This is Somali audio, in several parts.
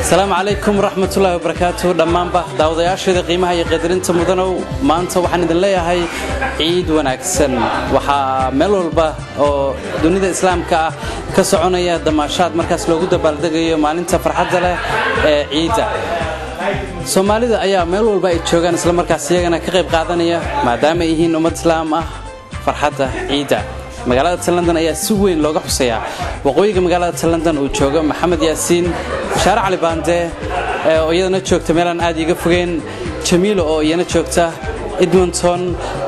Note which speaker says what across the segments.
Speaker 1: asalaamu calaykum waraxmatullaahi wabarakaatu dhammaanba daawadayaasheeda qiimaha iyo qadarinta mudanow maanta waxaan idin leeyahay ciid wanaagsan waxaa meel walba oo dunida islaamka ah ka soconaya damaashaad markaas loogu dabaaldegayo maalinta farxadda leh ee ciidda soomaalida ayaa meel walba ay joogaan islamarkaas iyagana ka qayb qaadanaya maadaama ay yihiin ummad islaam ah farxadda ciidda magaalada talandan ayaa si weyn looga xuseeyaa waqooyiga magaalada talandan uu joogo maxamed yaasiin bashaare cali baande oo iyadana joogta meelaan aad iiga fogeen jamiilo oo iyana joogta edmonton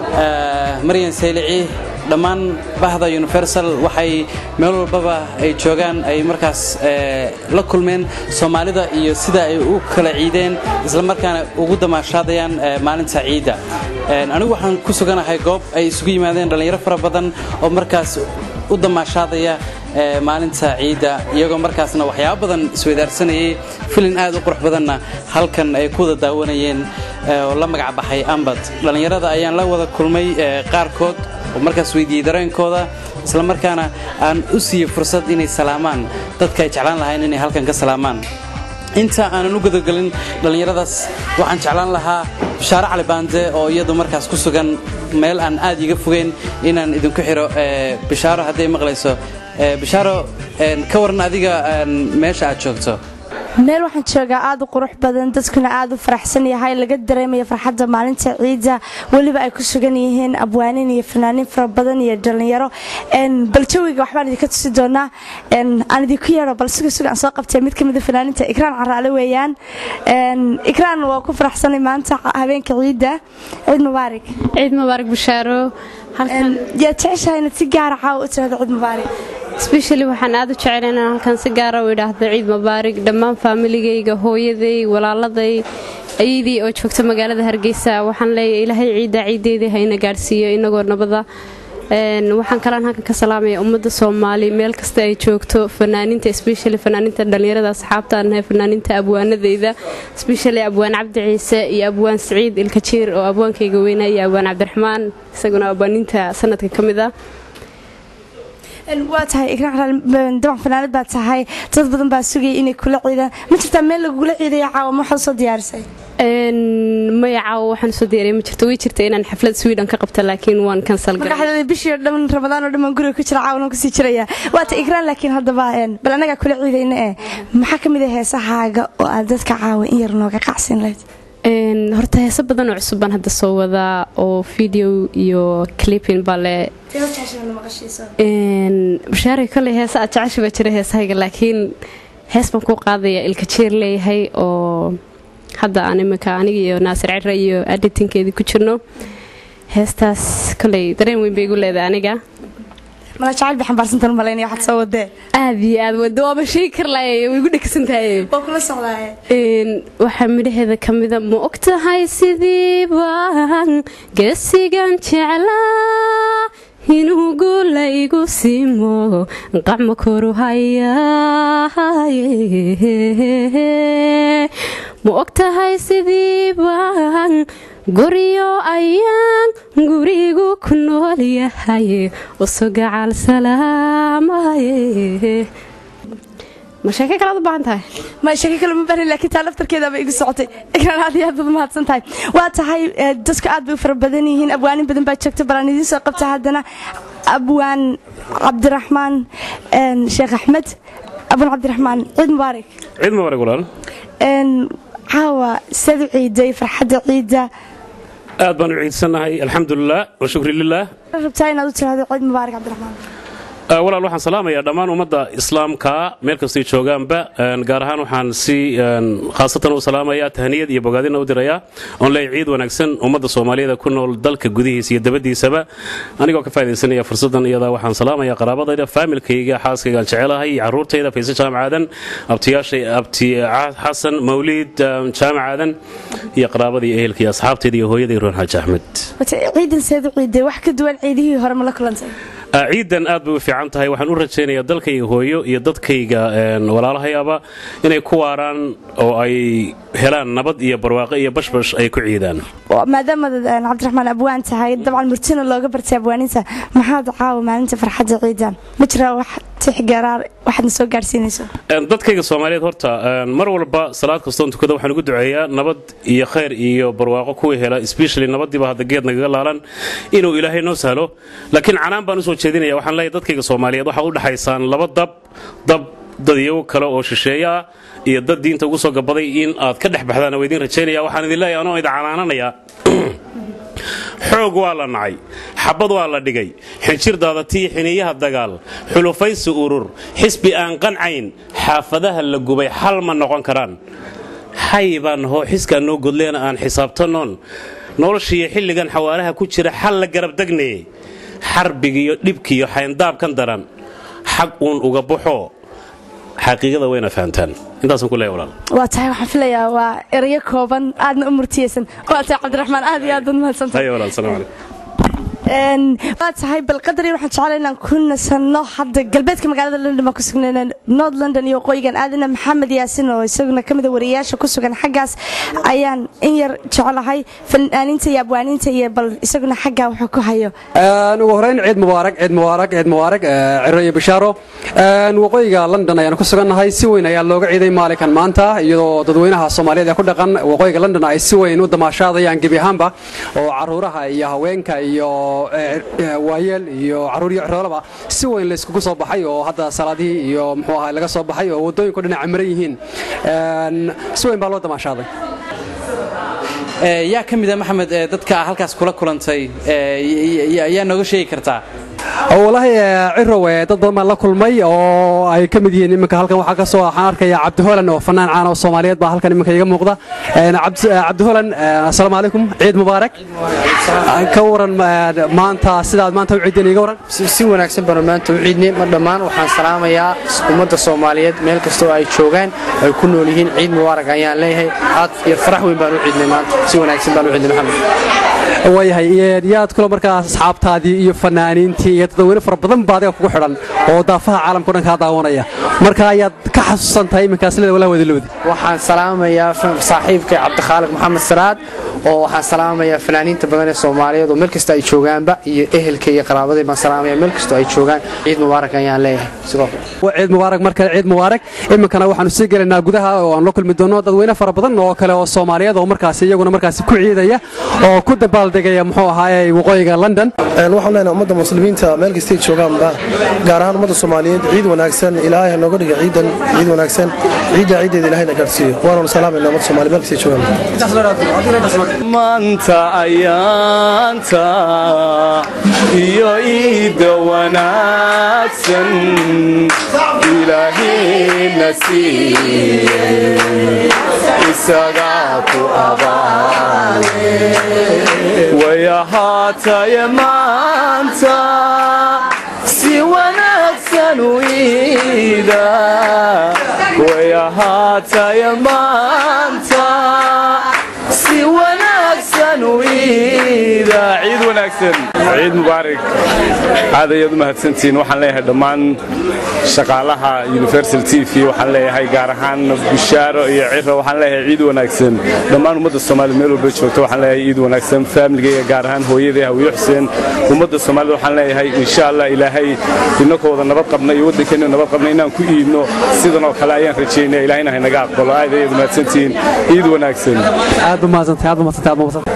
Speaker 1: maryan saylici dhammaan bahda universal waxay meel walbaba ay joogaan ay markaas la kulmeen soomaalida iyo sida ay u kala ciideen islamarkaana ugu damaashaadayaan maalinta ciidda anigu waxaan ku suganahay goob ay isugu yimaadeen dhallinyaro fara badan oo markaas u damaashaadaya maalinta ciidda iyagoo markaasna waxyaabo badan isweydaarsanayay filin aad u qurux badanna halkan ay ku wada daawanayeen oo la magac baxay ambad dhallinyarada ayaan la wada kulmay qaarkood oo markaas weydiiyey dareenkooda islamarkaana aan u siiyey fursad inay salaamaan dadka ay jeclaan lahayn inay halkan ka salaamaan inta aanan u gudagelin dhallinyaradaas waxaan jeclaan lahaa bashaare cali baande oo iyadu markaas ku sugan meel aan aad iiga fogeyn inaan idinku xiro bishaaro hadday maqlayso bishaaro ka waran adiga meesha aad joogto
Speaker 2: meel waxaan joogaa aad u qurux badan dadkuna aad u faraxsan yahay laga dareemaya farxadda maalinta ciidda weliba ay ku sugan yihiin abwaanin iyo fanaaniin fara badan iyo dhallinyaro bal jawiga waxbaan idinka tusi doonaa aan idinku yeedho bal suga suga aan soo qabtay mid ka mida fanaaniinta ikraan caraale weeyaan ikraan waa ku faraxsanay maanta habeenka ciidda ciid mubaarak
Speaker 3: ciid mubaarak bashaaro
Speaker 2: yaa jeceshahay inaad si gaara caawa u tirahdo ciid mubaarak
Speaker 3: sbeshali waxaan aad u jecel inaan halkan si gaara u idhaahdo ciid mubaarig dhammaan faamiligayga hooyaday walaaladay ayadii oo joogta magaalada hargeysa waxaan leeyahay ilaahay ciidda ciiddeedii hayna gaadhsiiyo inagoo nabada waxaan kalaan halkan ka salaamaya ummadda soomaali meel kasta ay joogto fanaaniinta sbeshali fanaaniinta dhallinyarada asxaabta anahay fanaaniinta abwaanadeyda sbeshali abwaan cabdi ciise iyo abwaan siciid ilkajiir oo abwaankayga weynaa iyo abwaan cabdiraxmaan isaguna abwaaniinta sanadka ka mid ah
Speaker 2: waa tahay daban fanaanad baa tahay dad badan baa sugaya inay kula ciidaan ma jirtaa meel lagugula ciidaya caawa ma waxaad soo diyaarisay
Speaker 3: maya caawa waxaan soo diyaariya ma jirto way jirta inaan xaflad sweden ka qabta laakiin waan kansal
Speaker 2: garay bishii oo dhan ramadaan oo dhan baan guriga ku jira caawan kusii jiraya waa ta igraan laakiin haddaba bal annagaa kula ciidayna eh maxaa ka mid ah heesahaaga oo aad dadka caawa in yar nooga qacsin lahayd
Speaker 3: horta heese badan oo cusub baan hadda soo wadaa oo video iyo clipin bale bashaare koley heese aad jecesha baa jira heesahayga laakiin hees baan ku qaadaya ilka jeer leeyahay oo hadda aan imika aniga iyo naasir cira iyo editinkeedii ku jirno heestaas koley dareen weyn bay igu leedahay aniga
Speaker 2: mala jacayl bay xambaarsantan malaynaya waxaad soo wadee
Speaker 3: aad iyo aad wado waaba sheegi karlaye way igu dhegsan tahay
Speaker 2: waa kula socdaaye
Speaker 3: waxaa midhaheeda ka mida ma og tahay sidii baan geesigan jeclaa inuu guula igu siimo qacma koru hayaye ma og tahay sidii baan guryo ayaan gurigu ku nool yahay uso gacal salaamaye ma sheeke kalead u baahan tahay
Speaker 2: ma sheeke kale ma baahan laakiin taa laftarkeedaaba igu socotay ikraan aad iyo aad baad mahadsan tahay waa tahay dadku aad bay u fara badan yihiin abwaanin badan baa joogta balaan idiin soo qabta haddana abwaan cabdiraxmaan sheekh axmed abwaan cabdiraxmaan ciid mubaarak
Speaker 4: ciid mubaarak walaal
Speaker 2: caawa sad u ciiday farxadda ciidda
Speaker 4: aad baan u ciidsannahay alxamdulilah wa shukri lilah
Speaker 2: rabtaa inaad u tirahdo ciid mubaarak cabdiraxmaan
Speaker 4: walaal waxaan salaamayaa dhammaan ummadda islaamka meel kastay joogaanba gaar ahaan waxaan si khaasatan u salaamayaa tahniyad iyo bogaadina u dirayaa oon leeyahay ciid wanaagsan ummadda soomaaliyeed ku nool dalka gudihiisa iyo dabadiisaba anigoo ka faa'idaysanaya fursaddan iyadaa waxaan salaamayaa qaraabadayda faamilkayga xaaskaygaan jecelahay iyo carruurtayda fayse jaamacaadan abtiyaashay abti xasan mawliid jaamacaadan iyo qaraabadii ehelka iyo asxaabtayda iyo hooyaday roon xaaji axmed
Speaker 2: ciidan seed u ciiday wax ka duwan ciidihii hore ma la kulantay
Speaker 4: ciidan aad bay u fiican tahay waxaan u rajaynayaa dalkayga hooyo iyo dadkayga walaalahayaba inay ku waaraan oo ay helaan nabad iyo barwaaqo iyo bashbash ay ku ciidaan
Speaker 2: maadaamaad cabdiraxmaan abwaan tahay dabcan murtina looga bartay abwaaninta maxaad caawa maalinta farxadda ciidan ma jiraa wax tixgaraar waxaadna soo gaadhsiinayso
Speaker 4: dadkayga soomaaliyeed horta mar walba salaad kastoon tukada waxaan ugu duceeyaa nabad iyo khayr iyo barwaaqo kuwii hela especially nabadiiba hadda geed nagaga laalan inuu ilaahay noo sahlo laakiin canaan baan usoo jeedinaya waxaan leeyahay dadkayga soomaaliyeed waxaa u dhaxaysaan laba dab dab dad iyago kale oo shisheeye ah iyo dad diinta ugu soo gabaday in aad ka dhex baxdaan waa idiin rajaynaya waxaan idin leeyahay anoo idin canaananayaa xoog waa la nacay xabad waa la dhigay xinjirdaada tii xiniyaha dagaal xulufaysi urur xisbi aan qancayn xaafadaha la gubay xal ma noqon karaan xay baan hoo xiskaan noo godleena aan xisaabtanoon noloshiiyo xilligan xawaaraha ku jira xal la garabdegnee xarbigiiyo dhibkiiyo xayndaabkan daran xag uun uga baxo xaqiiqada wayna fahamtaan intaasaan ku leeyahay walaal
Speaker 2: waa tahay waxaan filayaa waa erayo kooban aadna u murtiyeysan waa tahay cabdiraxmaan aad iyo aad baad mahadsantahay
Speaker 4: haya walaal salaam calaykum
Speaker 2: waa tahay bal qadar yar waxaan jeclay inaan ku nasanno hadda galbeedka magaalada london baan ku sugnayna north london iyo waqooyigan aadana maxamed yaasin oo isaguna ka mid a wariyayaasha ku sugan xaggaas ayaan in yar jeclahay fanaaniinta iyo abwaaniinta iyo bal isaguna xaggaa wuxuu ku hayo
Speaker 5: ugu horeyn ciid mubaarak ciid mubaarak ciid mubaarak ciro iyo bishaaro waqooyiga london ayaan ku sugannahay si weyn ayaa looga ciiday maalinkan maanta iyadoo dadweynaha soomaaliyeed ee ku dhaqan waqooyiga london ay si weyn u damaashaadayaan gebi ahaanba oo caruuraha iyo haweenka iyo waayeel iyo caruur iyo ciroolaba si weyn layskugu soo baxay oo hadda salaadihii iyo muxuu ahaa laga soo baxay oo waddooyinku dhinaca maran yihiin si weyn baa loo damaashaaday
Speaker 1: yaa ka mida maxamed dadka halkaas kula kulantay yaa nooga sheegi kartaa
Speaker 5: walaahi cirow dad badan baan la kulmay oo ay ka mid yihiin iminka halkan waxaa ka soo waxaan arkaya cabdi holan oo fanaan caan oo soomaaliyeed baa halkan iminka iga muuqda cabdi holan assalaamu calaykum ciid mubaarak ka waran maanta sidaad maanta u ciideen iga waran
Speaker 6: si wanaagsan baanu maanta u ciidnay mar dhammaan waxaan salaamayaa ummadda soomaaliyeed meel kasta oo ay joogaan ay ku nool yihiin ciid mubaarak ayaan leeyahay aad iyo farax weyn baan u ciidnay maanta si wanaagsan baan u ciidnay maxamed
Speaker 5: waayahay yaad kula markaa asxaabtaadii iyo fanaaniintii iyo dadweyne fara badan baa adiga kugu xidhan oo daafaha caalamka o dhan kaa daawanaya marka ayaad ka xasuusan tahay iminkaas leeda walaa wadalowdi
Speaker 6: waxaan salaamayaa saaxiibkay cabdikhaaliq maxamed saraad oo waxaan salaamayaa fanaaniinta badan ee soomaaliyeed oo meel kasta ay joogaanba iyo ehelka iyo qaraabaday baan salaamaya meel kastoo ay joogaan ciid mubaarak ayaan leeyahay sidoo kale
Speaker 5: ciid mubaarak mar kale ciid mubaarak iminkana waxaanu sii gelaynaa gudaha oo aan la kulmi doono dadweyne fara badan oo kale oo soomaaliyeed oo markaasi iyaguna markaasi ku ciidaya oo ku dabaaldegaya muxuu ahaaye waqooyiga london
Speaker 7: waxaan leenahay ummadda muslimiinta meel kastay joogaanba gaar ahaan ummadda soomaaliyeed ciid wanaagsan ilaahay ha nooga dhiga ciidan ciid wanaagsan ciidda ciiddeeda ilaahayna gaarsiiyo waananu salaamayna ummadda soomaaliya meel kastay joogaan
Speaker 8: maanta ayaanta iyo iidda wanaagsan ilaahayna siiyey isagaa ku abaale way ahaataye maanta si wanaagsan u iida way ahaataye maanta si wanaagsan u iida ciid wanaagsan ciid mubaarak aad ayaad u mahadsantihiin waxaan leeyahay dhammaan shaqaalaha universal t v waxaan leeyahay gaar ahaan bishaaro iyo ciro waxaan leeyahay ciid wanaagsan dhammaan ummadda soomaaliyed meel walba joogto waxaan leeyahay ciid wanaagsan faamiligayga gaar ahaan hooyaday hawiyo xuseen ummadda soomaaliyed waxaan leeyahay insha allah ilaahay inakoo wada nabad qabna iyo waddankeena nabad qabna inaan ku iidno sidan oo kale ayaan rajaynaya ilaahayna haynaga aqbalo aad ayaad u mahadsantihiin ciid wanaagsan
Speaker 5: aad u mahadsantahay aad u mahadsantahay aad u mahadsantahay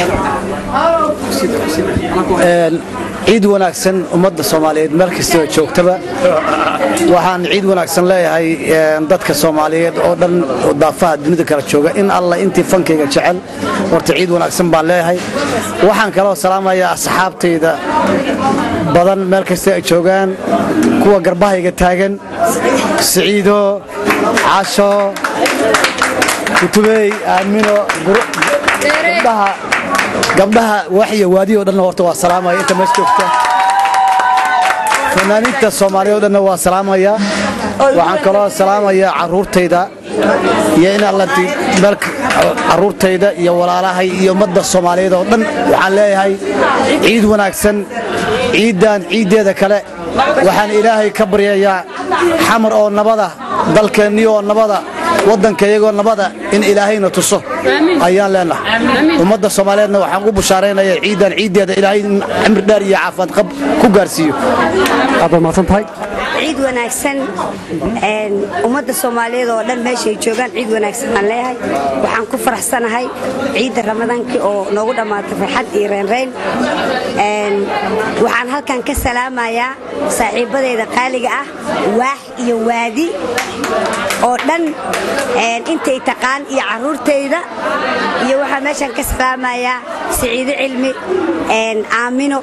Speaker 9: ciid wanaagsan ummadda soomaaliyeed meel kastoo joogtaba waxaan ciid wanaagsan leeyahay dadka soomaaliyeed oo dhan daafaha dunida kala jooga in alla intii fankayga jecel horta ciid wanaagsan baan leeyahay waxaan kaloo salaamayaa asxaabtayda badan meel kasta ay joogaan kuwa garbahayga taagan siciido casho kutubey aamino gabdhaha gabdhaha waxya waadiyo dhanna horta waa salaamaya inta mees joogta fanaaniinta soomaaliya o dhanna waa salaamaya waxaan kaloo salaamayaa caruurtayda iyo in allanti meel caruurtayda iyo walaalahay iyo ummadda soomaaliyeed oo dhan waxaan leeyahay ciid wanaagsan ciiddan ciiddeeda kale waxaan ilaahay ka baryayaa xamar oo nabada dalkeennii oo nabada waddanka iyagoo nabada in ilaahayna tuso ayaan leenahay ummadda soomaaliyeedna waxaan u bushaaraynaya ciidan ciiddeeda ilaahay in cimri dheer iyo caafimaad qab ku gaarsiiyo
Speaker 5: aad baad mahadsan tahay
Speaker 10: ciid wanaagsan ummadda soomaaliyeed oo dhan meeshay joogaan ciid wanaagsan baan leeyahay waxaan ku faraxsanahay ciidda ramadaankii oo noogu dhammaatay farxad iyo reynreyn waxaan halkan ka salaamayaa saaxiibadeyda qaaliga ah waax iyo waadi oo dhan intay taqaan iyo caruurtayda iyo waxaan meeshan ka salaamayaa siciido cilmi aamino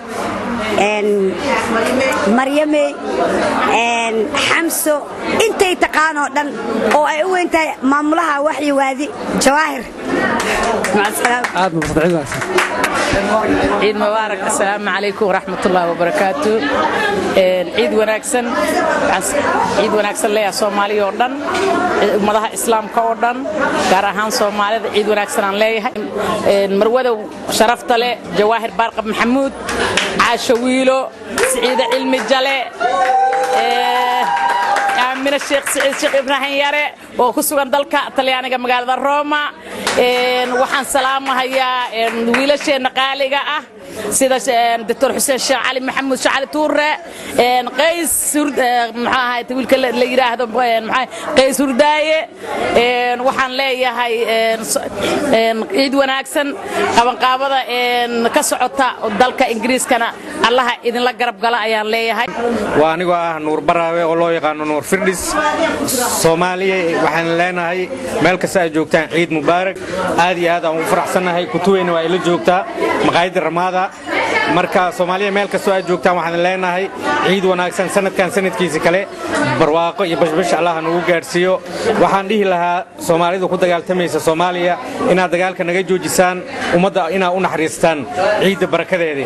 Speaker 10: maryamey xamso intay taqaan oo dhan oo ay u weyn tahay maamulaha waxyi waadi jawaahir
Speaker 5: aad mahadsan ciid wanaagsan
Speaker 11: ciid mubaarak assalaamu calaykum waraxmatullaahi wabarakaatu ciid wanaagsan ciid wanaagsan leeyahay soomaaliya oo dhan ummadaha islaamka oo dhan gaar ahaan soomaalida ciid wanaagsan aan leeyahay marwadow sharafta leh jawaahir baarqab maxamuud caasho wiilo siciide cilmi jale aamina sheekh siciid sheekh ibraahim yare oo ku sugan dalka talyaaniga magaalada roma waxaan salaamahayaa wiilasheenna qaaliga ah sida doctor xuseen sheekh cali maxamuud sheekh cali tuure qays maxaa ahayd wiilka la yidhaahdo qays hurdaaye waxaan leeyahay ciid wanaagsan qabanqaabada ka socota dalka ingiriiskana allaha idinla garab gala ayaan leeyahay
Speaker 12: waa anigoo ah nuur baraawe oo loo yaqaano nuur firdhis soomaaliya waxaan leenahay meel kasta ay joogtaan ciid mubaarak aad iyo aad aan ugu faraxsannahay kutuweyna waa ila joogtaa maqaayadda ramaada marka soomaaliya meel kastoo aad joogtaan waxaan leenahay ciid wanaagsan sanadkan sanadkiisa kale barwaaqo iyo bashbash allah nagu gaadhsiiyo waxaan dhihi lahaa soomaalidu ku dagaaltamaysa soomaaliya inaad dagaalka naga joojisaan ummadda inaad u naxariistaan ciidda barakadeedii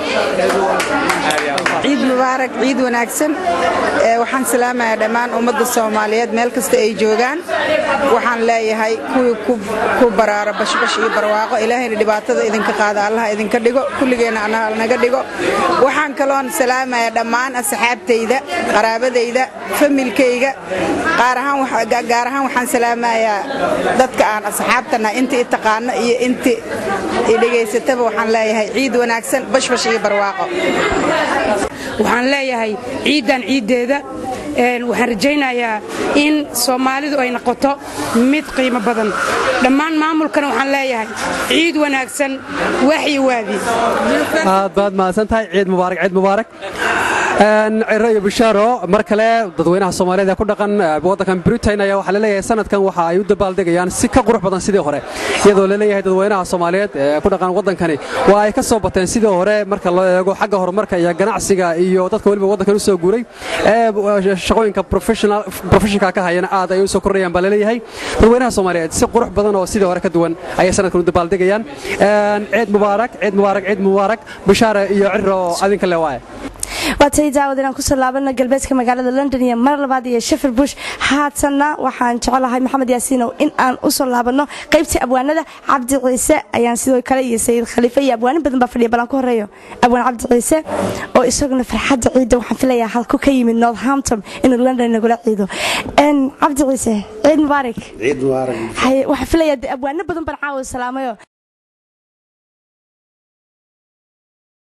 Speaker 13: ciid mubaarak ciid wanaagsan waxaan salaamayaa dhammaan ummadda soomaaliyeed meel kasta ay joogaan waxaan leeyahay kuwii ku baraara bashbash iyo barwaaqo ilaahayna dhibaatada idinka qaada allaha idinka dhigo kulligeenna annaha naga dhigo waxaan kaloon salaamayaa dhammaan asxaabtayda qaraabadayda familkayga gaar ahaan waxaan salaamayaa dadka aan asxaabtana inta i taqaano iyo inta i dhegaysataba waxaan leeyahay ciid wanaagsan bashbash iyo barwaaqo
Speaker 14: waxaan leeyahay ciiddan ciiddeeda waxaan rajaynayaa in soomaalidu ay noqoto mid qiimo badan dhammaan maamulkana waxaan leeyahay ciid wanaagsan waxyi waadi
Speaker 5: aad baad mahadsan tahay ciid mubaarak ciid mubaarak ciro iyo bishaaro mar kale dadweynaha soomaaliyeed ee ku dhaqan waddankan britain ayaa waxaa laleeyahay sanadkan waxa ay u dabaaldegayaan si ka qurux badan sidii hore iyadoo laleeyahay dadweynaha soomaaliyeed ee ku dhaqan waddankani waa ay ka soo bateen sidii hore marka loo eego xagga horumarka iyo ganacsiga iyo dadka weliba waddankan u soo guuray ee shaqooyinka professionka ka hayana aad ay u soo kordhayaan baa laleeyahay dadweynaha soomaaliyeed si qurux badan oo sidii hore ka duwan ayay sanadkan u dabaaldegayaan ciid mubaarak ciid mubaarak ciid mubaarak bishaare iyo ciro adinka le waaye
Speaker 2: waatay daawad inaan kusoo laabano galbeedka magaalada london iyo mar labaad iyo shefir bush haatanna waxaan jecelahay maxamed yaasiinow in aan usoo laabano qaybtii abwaanada cabdi ciise ayaan sidoo kale iyo sayid khaliife iyo abwaanin badan baa fadhiya balan ku horeeyo abwaan cabdi ciise oo isaguna farxadda ciidda waxaan filayaa halku ka yimid northampton inuu london nagula ciido cabdi ciise ciid mubaarak
Speaker 15: ciid mubaarak
Speaker 2: waxaan filayaa abwaano badan baan caawa salaamayo